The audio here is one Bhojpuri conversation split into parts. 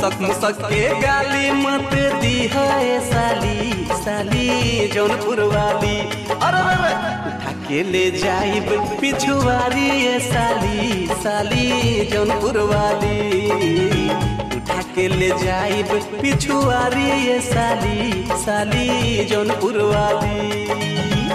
मुसक मुसक के गाली मत दी है साली साली जौनपुर वाली अरे अरे, अरे, उठा के ले जाइब पिछुआरी ए साली साली जौनपुर वाली उठा के ले जाइब पिछुआरी ए साली साली जौनपुर वाली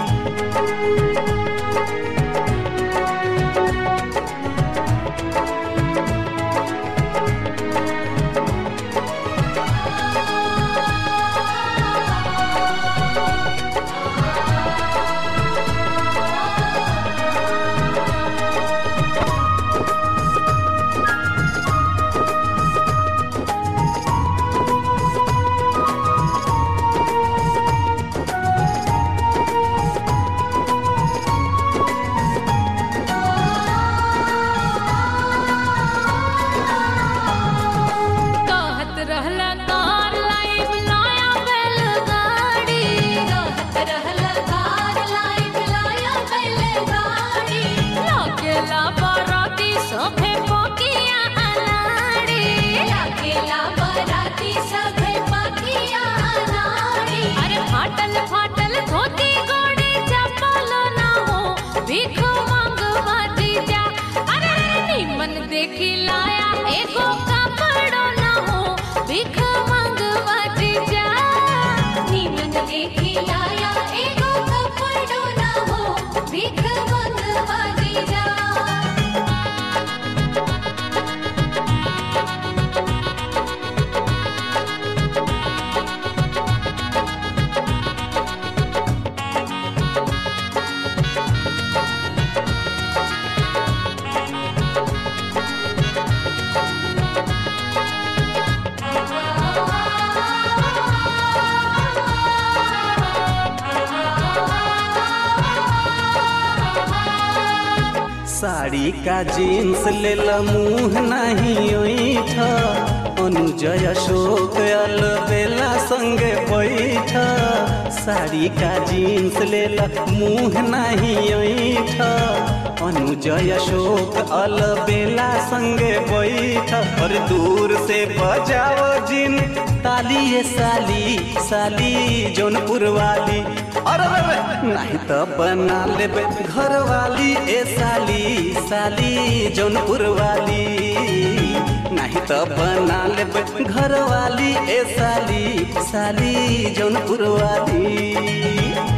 कहत रहला कार लाइव लाया बैलगाड़ी कहत रहला कार लाइव लाया बैलगाड़ी लागेला बाराती सभे पकिया अनाड़ी लागेला बाराती सभे पकिया अनाड़ी अरे फाटल फाटल धोती गोड़ी चप्पल ना हो भीख मांगवा दीजा अरे निमन देखी लाया एगो कपड़ो ना हो भीख मांगवा दीजा निमन देखी लाया एगो कपड़ो ना हो भीख मांगवा दीजा साड़ी का जीन्स लेल मुंह नहीं ओठ अनुजय अशोक अल बेला संगे बैठ साड़ी का जीन्स लेल मुंह नहीं ओठ अनुजय अशोक अल बेला संगे बैठ और दूर से बजाओ जिन ताली ये साली साली जौनपुर वाली अरे अरे, अरे, नहीं तो बना लेबे घर वाली ए साली साली जौनपुर वाली नहीं तो बना लेबे घर वाली ए साली साली जौनपुर वाली